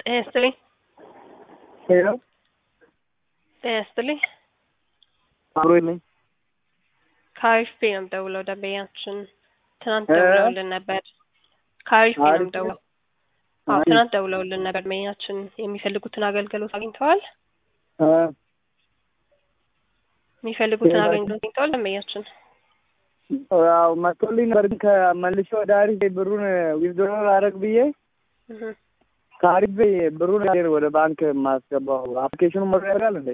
ጤና ይስጥልኝ። ሄሎ ጤና ይስጥልኝ። አብሮ ነኝ። ከአሪፍ ቤ ነው የምደውለው። ደንበኛችን ትናንት እ? ደውለውልን ነበር። ከአሪፍ ቤ ነው አሪፍ የምደውለው። አዎ አሪፍ። ትናንት ደውለውልን ነበር። ደንበኛችን የሚፈልጉትን አገልግሎት አግኝተዋል። እ፣ የሚፈልጉትን ሌላ- አገልግሎት አግኝተዋል። ደንበኛችን ያው መጥቶልኝ ነበር ግን ከመልሼ ወደ አሪፍ ብሩን ዊዝድሮ አደረግ ብዬ እህ፣ ከአሪፍ ብሩን ወደ ባንክ የማስገባው አፕሊኬሽኑ ሞላ ያደርጋል እንዴ?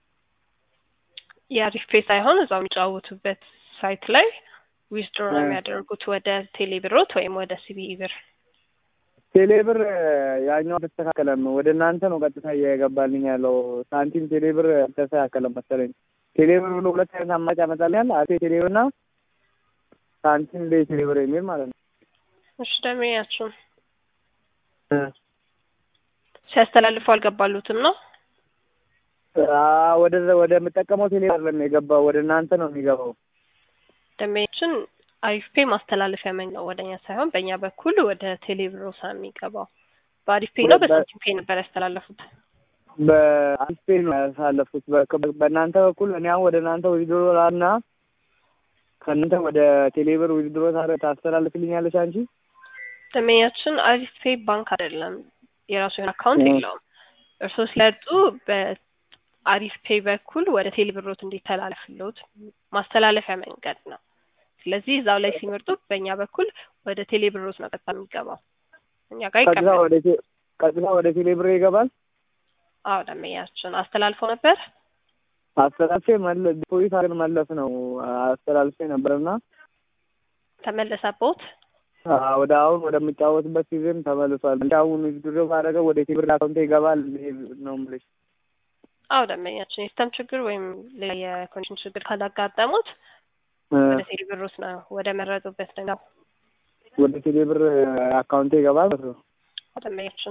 የአሪፍ ፔ ሳይሆን እዛው የሚጫወቱበት ሳይት ላይ ዊዝድሮ ነው እ። የሚያደርጉት ወደ ቴሌ ብሮት ወይም ወደ ሲቢኢ ብር። ቴሌብር ያኛው አልተስተካከለም። ወደ እናንተ ነው ቀጥታ እየገባልኝ ያለው ሳንቲም ቴሌብር አልተስተካከለም መሰለኝ። ቴሌብር ብሎ ሁለት አይነት አማራጭ ያመጣልኛል። አቴ ቴሌብር እና ሳንቲም ቤ ቴሌብር የሚል ማለት ነው። እሺ ደንበኛችን እ። ሲያስተላልፉ አልገባሉትም ነው አ- ወደ ወደ የምጠቀመው ቴሌብር አይደለም የገባው ወደ እናንተ ነው የሚገባው። ደንበኛችን አሪፍ ፔ ማስተላለፊያ መንገድ ነው ወደኛ ሳይሆን በእኛ በኩል ወደ ቴሌ ብሮሳ የሚገባው በአሪፍ ፔ ነው ወደ- በሳንቲም ፔ ነበር ያስተላለፉት። በአሪፍ ፔ ነው ያሳለፉት። በ- በእናንተ በኩል እኔ አሁን ወደ እናንተ ዊዝድሮ እና ከእናንተ ወደ ቴሌብር ዊዝድሮ ታስተላልፍልኛለች አንቺ? ደንበኛችን አሪፍ ፔ ባንክ አይደለም፣ የራሱ የሆነ አካውንት እ። የለውም። እርስዎ ሲለጡ በአሪፍ ፔ በኩል ወደ ቴሌ ብሮት እንዲተላለፍሎት ማስተላለፊያ መንገድ ነው። ስለዚህ እዛው ላይ ሲመርጡ በእኛ በኩል ወደ ቴሌ ብሮት ነው ቀጥታ የሚገባው። እኛ ጋር ቀጥታ ይቀበል። ወደ ቴ- ቀጥታ ወደ ቴሌብር ይገባል። አዎ ደንበኛችን አስተላልፎ ነበር። አስተላልፌ መለ ዲፖዚት አድርገን መለስ ነው አስተላልፌ ነበርና ተመለሰቦት። አ- ወደ አሁን ወደምጫወትበት ጊዜም ተመልሷል። እንደ አሁን ዊዝድሮ ባደረገው ወደ ቴሌብር አካውንቴ ይገባል ነው የምልሽ። አዎ ደንበኛችን የሲስተም ችግር ወይም ሌላ የኮኔክሽን ችግር ካላጋጠሙት እ፣ ወደ ቴሌ ብሮት ነው ወደ መረጡበት ነው ወደ ቴሌብር አካውንቴ ይገባል ማለት ነው። ደንበኛችን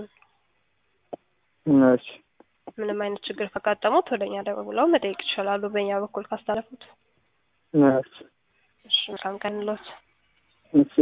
እሺ ምንም አይነት ችግር ካጋጠሙት ወደ እኛ ደውለው መጠየቅ ይችላሉ። በእኛ በኩል ካስተላለፉት። እሺ እሺ መልካም ቀን ሎት እሺ